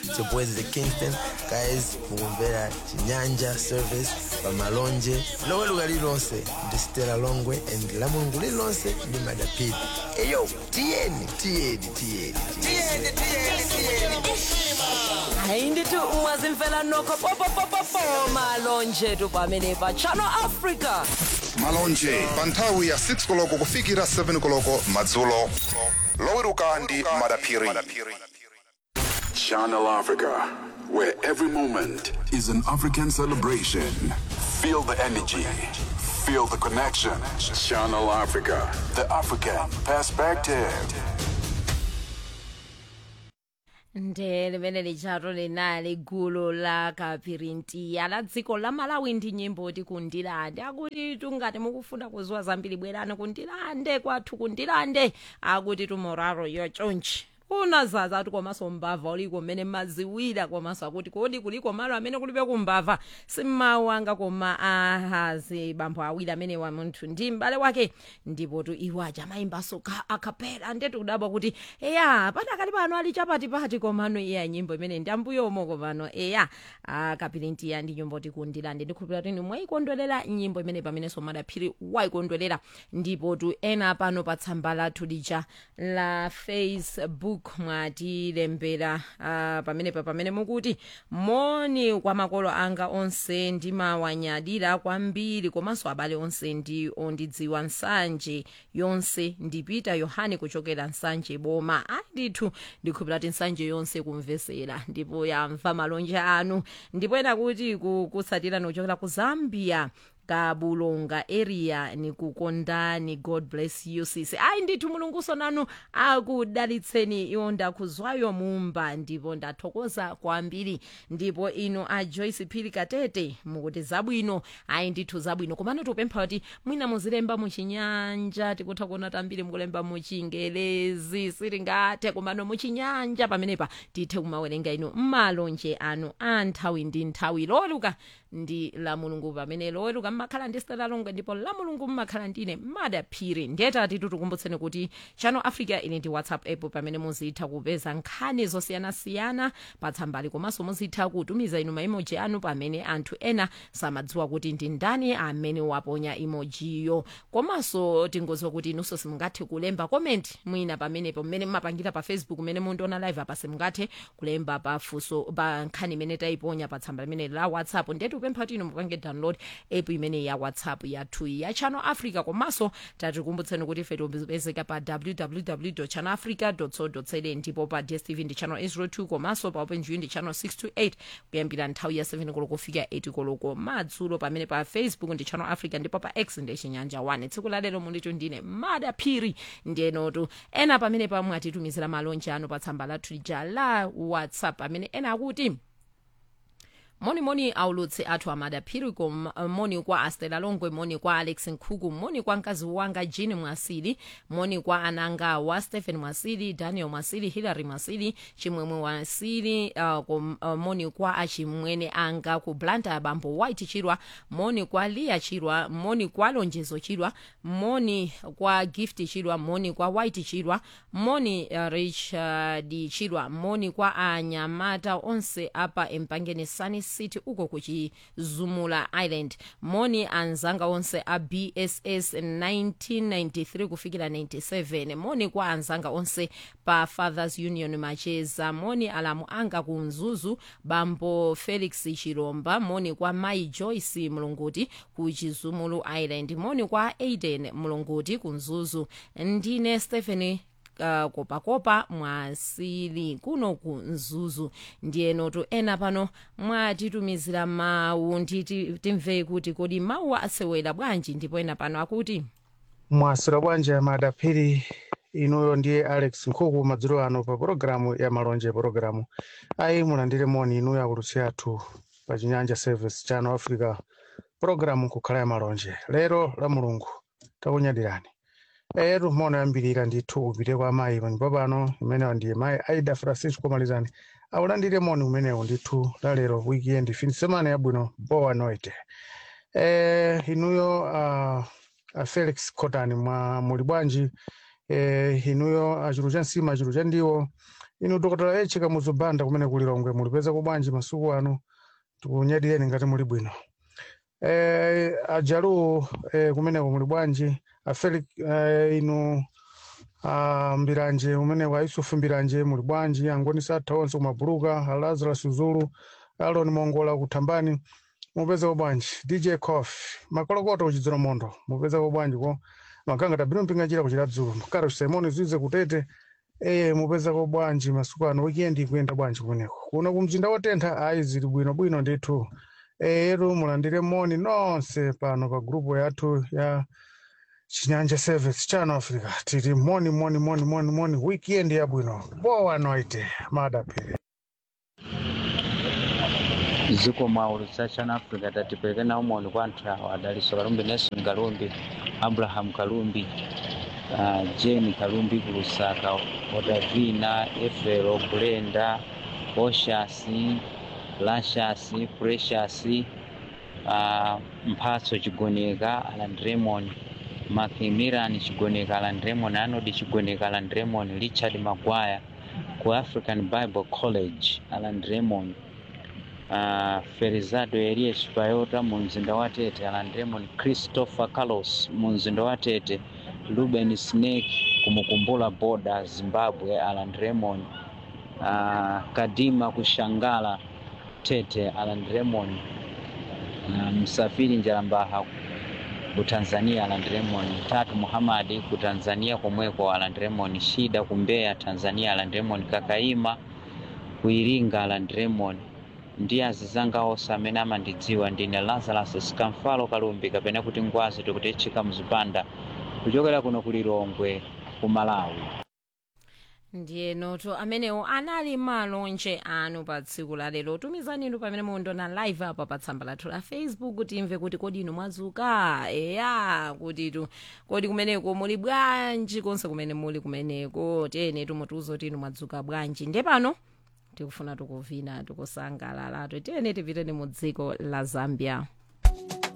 It's your boys the Kingston. Guys, mukumvera Chinyanja service pamalonje loweruka lilonse ndi Stella Longwe and la mulungu lilonse ndi madapiti eyo tiyeni tiyeni tiyeni tiyeni hayi ndithi ungazimfela nokho popopopopo malonje tu pamene pa channel africa malonje pa nthawi ya 6 koloko kufikira 7 koloko madzulo loweruka ndi madaphiri Channel Africa, where every moment is an African celebration. Feel the energy, feel the connection. Channel Africa, the African perspective. nde limene lichato linali gulu la kapirintiya la dziko la malawi ndi nyimbo ti kundilande akuti tungati mukufuna kuziwa zambiri bwerani kundilande kwathu kundilande akuti tumoraro yochonchi unazaza ati komanso mbava uliko mmene maziwira komanso akuti kodi kuliko malo amene kulibe kumbava simmawu anga koma ahazi bambo awiri amene wa munthu ndi m'bale wake ndipo tu iwo aja amayimbanso akapela ndetu kudabwa kuti eya padakali pano ali chapatipati komano iya nyimbo imene ndi ambuyomo komano eya akapirintiya ndi nyimbo tikundilande ndikhulupira kuti mwayikondwerera nyimbo imene pamenenso madaphiri wayikondwerera ndipo tu ena pano pa tsamba lathu lija la facebook mwatilembera uh, pamenepa pamene mukuti moni kwa makolo anga onse ndimawanyadira kwambiri komanso abale onse ndi ondidziwa nsanje yonse ndipita yohane kuchokera nsanje boma andithu ndikhulupira kuti nsanje yonse kumvesera ndipo yamva malonje anu ndipo ena kuti kutsatira kuchokera ku zambia kabulonga area nikukondani god bless you sisi ayi ndithu mulunguso nanu akudalitseni iwo ndakuzwayo mumba ndipo ndathokoza kwambiri ndipo ino a joyce phiri katete mukuti zabwino ayi ndithu zabwino komano tikupempha kuti mwina muzilemba muchinyanja tikutha kuona tambiri mukulemba muchingelezi siringathe komano muchinyanja pamenepa tithe kumawerenga ino mmalonje anu a nthawi ndi nthawi loweruka ndi la mulungu pamene loweruka mmakhala ndi stela longwe ndipo la mulungu mmakhala ndine madaphiri ndiyetati tikukumbutseni kuti channel africa ili ndi whatsapp app pamene muzitha kupeza nkhani zosiyanasiyana patsambali komanso muzitha kutumiza inu maimoji anu pamene anthu ena samadziwa kuti ndi ndani amene waponya emojiyo komanso tingoziwa kuti inunso simungathe kulemba comment mwina pamenepo mmene mmapangira pa facebook mmene mundiona live apa simungathe kulemba pafunso pa nkhani imene tayiponya pa tsamba limene la whatsapp ndetu kupempha kuti inu mupange download app imene ya whatsapp yathu ya channel africa komanso tatikumbutseni kuti ife tipezeka pa www channel africa co za ndipo pa dstv ndi channel 802 komanso pa openview ndi channel 628 kuyambira nthawi ya 7 koloko kufika 8 koloko madzulo pamene pa facebook ndi channel africa ndipo pa x ndi chinyanja 1 tsiku la lero munditu ndine madaphiri ndenotu ena pamene pamwe atitumizira malonje anu pa tsamba lathu lija la whatsapp amene ena akuti monimoni aulutsi athu amadaphiri kom moni kwa astela longwe moni kwa alex nkhuku moni kwa mkazi wanga jean mwasili moni kwa ananga wa stephen mwasili daniel mwasili hilary mwasili chimwemwe mwasili uh, kom, uh, moni kwa achimwene anga ku blanta bambo white chirwa moni kwa lia chirwa moni kwa lonjezo chirwa moni kwa gift chirwa moni kwa white chirwa moni uh, richard chirwa moni kwa anyamata onse apa empangeni sani city uko kuchizumula island moni anzanga onse a bss 1993 kufikira 97 moni kwa anzanga onse pa fathers union macheza moni alamu anga ku mzuzu bambo felix chiromba moni kwa mai joyce mulunguti ku chizumulu island moni kwa aiden mulunguti ku mzuzu ndine stephen uh, kopakopa mwasili kuno ku mzuzu ndiyenotu ena pano mwatitumizira mawu nditi timve kuti kodi mawu asewera bwanji ndipo ena pano akuti mwasira bwanji madaphiri inuyo ndiye alex nkhuku madzulo ano pa pologalamu ya malonje pologalamu ayi mulandire moni inuyo akututsi athu pa chinyanja service channel africa pologalamu kukhala ya malonje lero la mulungu takunyadirani etu mona yambirira ndithu upite kwa mayi panyumba pano imenewa ndiye mayi aida francisco malizani aulandire moni umenewu ndithu lalero weekend fin semana yabwino boa noite eh, inuyo uh, uh, felix cotani mwa muli bwanji eh, inuyo achulu cha nsima achulu cha ndiwo inu dr h kamuzubanda kumene kuli longwe mulipeza bwanji masuku ano tikunyadiyeni ngati muli bwino eh, ajalu eh, kumeneko muli bwanji afeli eh, inu ah, mbiranje umeneko aisufu mbiranje muli bwanji angoni satha onse kumabuluka alazarus zulu alon mongola kuthambani mupezeko bwanji dj cof makolokoto kuchidzero mondo mupezeko bwanji ko maganga tabino mpingachira kuchira dzulo karo simoni zize kutete eye mupezeko bwanji masuku ano weekend ikuyenda bwanji kumeneko kuno kumzinda wotentha ayi zili bwino bwino ndithu eyetu mulandire moni nonse pano pa grupu yathu ya chinyanja service chano africa titi moni moni moni moni moni weekend yabwino bowa noite madapiri ziko mwaulutsa chana africa tatipeleke nawo moni kwa anthu awo adaliso kalumbi nelson kalumbi abraham kalumbi uh, jeni kalumbi ku lusaka otavina efero kulenda oshasi lashasi precious uh, mphatso chigoneka aland raymond macmillan chigoneka aland raymond anodi chigoneka aland raymond richard magwaya ku african bible college aland raymond uh, ferizado elias payota mu mzinda wa tete aland raymond christopher carlos mu mzinda wa tete ruben snake kumukumbula boda zimbabwe aland raymond uh, kadima kushangala tete aland raymond uh, msafiri njalambaha ku tanzania aland raymond tatu muhamadi ku tanzania komweko aland raymond shida ku mbeya tanzania aland raymond kakaima ku iringa aland raymond ndi azizanga onse amene amandidziwa ndine lazarus skamfalo kalumbi kapena kuti ngwazi tikuti chika mzipanda kuchokera kuno ku lilongwe ku malawi ndiye noto amenewo anali malonje anu pa tsiku la lero tumizani inu pamene mundona live apa pa tsamba lathu la facebook timve kuti kodi inu mwadzuka eya kuti tu kodi kumeneko muli bwanji konse kumene muli kumeneko tene tumutiuza kuti inu mwadzuka bwanji nde pano tikufuna tikuvina tikusangalala tiyeni tipiteni mu dziko la zambia